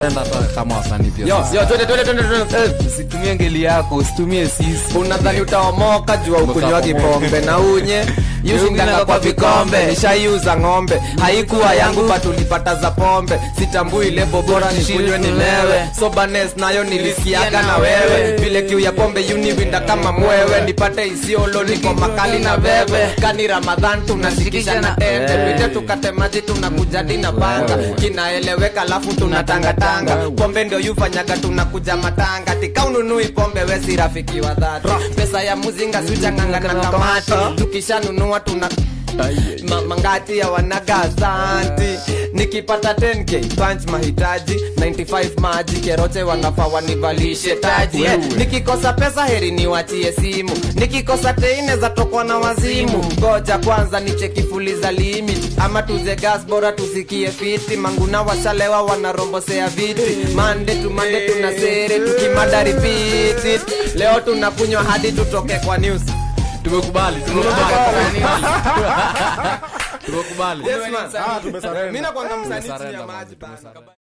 Enda hata kama wasanii pia yo sisi. yo twende twende twende twende Eh, usitumie ngeli yako usitumie sisi unadhani utaomoka jua ukunywa Utaomoka. pombe na unye yushindanga kwa vikombe nishaiuza ng'ombe haikuwa yangu patulipata za pombe sitambui lebo bora nikunywe nilewe sobanes nayo nilisikiaga na wewe vile kiu ya pombe yuniwinda kama mwewe nipate isiolo niko makali na veve kani ramadhan tunashikisha na tete pite tukate maji tunakujadi na banga kinaeleweka alafu tunatangatanga pombe ndio yufanyaga tunakuja matanga tika ununui pombe wesi rafiki wa dhati pesa ya muzinga sujanganga na kamati tukishanunua tuna Ma, mangati ya wanaga asanti nikipata 10k punch mahitaji 95 maji keroche wanafaa wanivalishe taji yeah. nikikosa pesa heri niwachie simu nikikosa teine za tokwa na wazimu ngoja kwanza nichekifuliza limit ama tuze gas bora tusikie fiti manguna washalewa wanarombosea viti mande tu mande tuna sere tukimada repeat it. leo tunakunywa hadi tutoke kwa news tumekubali tumekubali tumekubali yes, man. Ah, tumesarenda. Mimi nakwanga msanii chini ya Tumesarenda, maji man, bana.